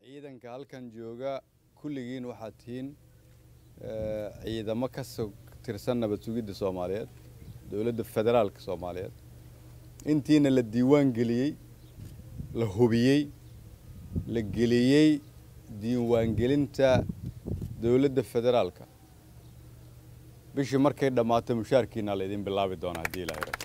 ciidanka halkan jooga kulligiin waxaad tihiin ciidamo ka soo tirsan nabad sugidda soomaaliyeed dowladda federaalka soomaaliyeed intiina la diiwaan geliyey la hubiyey la geliyey diiwaangelinta dowladda federaalka bishii markay dhammaato mushaarkiina laydin bilaabi doonaa haddii ilaahay rabo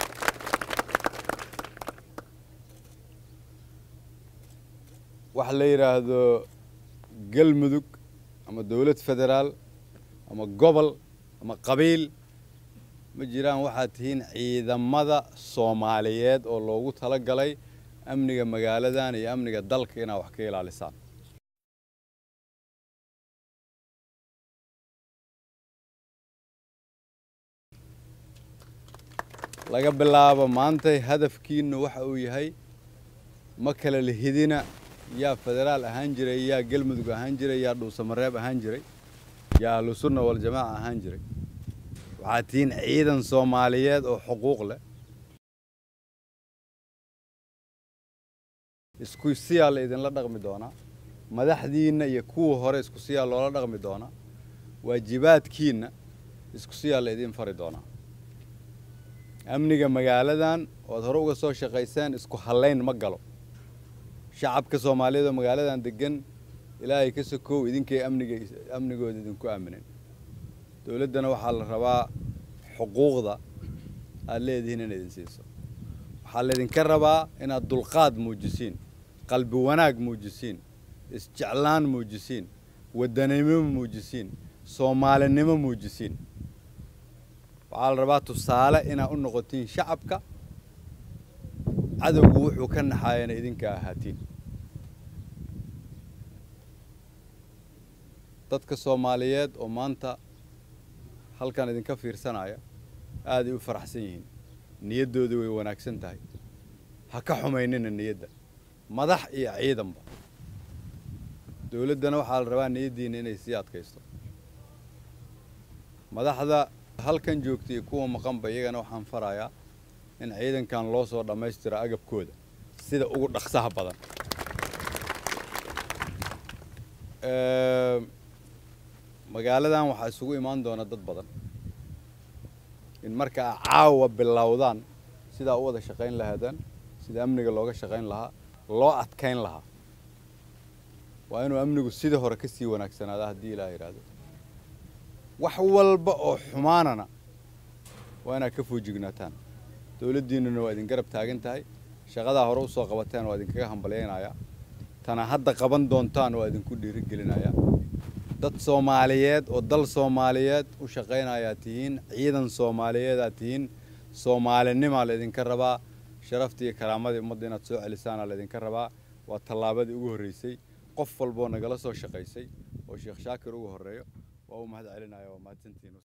waxa la yidhaahdo galmudug ama dowlad federaal ama gobol ama qabiil ma jiraan waxaad tihiin ciidamada soomaaliyeed oo loogu tala galay amniga magaaladan iyo amniga dalka inaad wax ka ilaalisaan laga bilaabo maantay hadafkiinu waxa uu yahay ma kala lihidina yaa federaal ahaan jiray yaa galmudug ahaan jiray yaa dhuusamareeb ahaan jiray yaa ahlusunna waljamaaca ahaan jiray waxaad tihiin ciidan soomaaliyeed oo xuquuq leh isku siyaa la idinla dhaqmi doonaa madaxdiinna iyo kuwa hore isku siyaa loola dhaqmi doonaa waajibaadkiinna isku siyaa la idin fari doonaa amniga magaaladan oad hore uga soo shaqayseen isku hallayn ma galo shacabka soomaaliyeed oo magaaladan degan ilaahay ka sokow idinkay amniga amnigooda idinku aaminen dowladdana waxaa la rabaa xuquuqda aad leedihiin in idin siiso waxaa laydinka rabaa inaad dulqaad muujisiin qalbi wanaag muujisiin isjeclaan muujisiin waddanimo muujisiin soomaalinimo muujisiin waxaa la rabaa tusaale inaad u noqotiin shacabka cadowgu wuxuu ka naxaayana idinka ahaatiin dadka soomaaliyeed oo maanta halkan idinka fiirsanaya aaday u faraxsan yihiin niyaddooda way wanaagsan tahay ha ka xumaynina niyadda madax iyo ciidanba dowladdana waxaa la rabaa niyaddiina inay sii adkaysto madaxda halkan joogta iyo kuwa maqanba iyagana waxaan farayaa in ciidankan loo soo dhammaystiro agabkooda sida ugu dhaqsaha badan magaaladan waxaa isugu imaan doona dad badan in marka a caawa bilowdaan sidaa u wada shaqayn lahaadaan sida amniga looga shaqayn lahaa loo adkayn lahaa waa inuu amnigu sidii hore ka sii wanaagsanaada haddii ilaah yidhaahdo wax walba oo xumaanana waa inaad ka foojignaataan dowladdiinnuna waa idin garab taagan tahay shaqadaa hore usoo qabateen waa idinkaga hambalyaynayaa tana hadda qaban doontaan waa idinku dhiirigelinayaa dad soomaaliyeed oo dal soomaaliyeed u shaqaynayaa tihiin ciidan soomaaliyeedaad tihiin soomaalinimaa laydinka rabaa sharaftii iyo karaamadii ummadda inaad soo celisaana laydinka rabaa waa tallaabadii ugu horreysay qof walboo nagala soo shaqaysay oo sheekh shaakir ugu horreeyo waa u mahad celinaya waa mahadsantihiin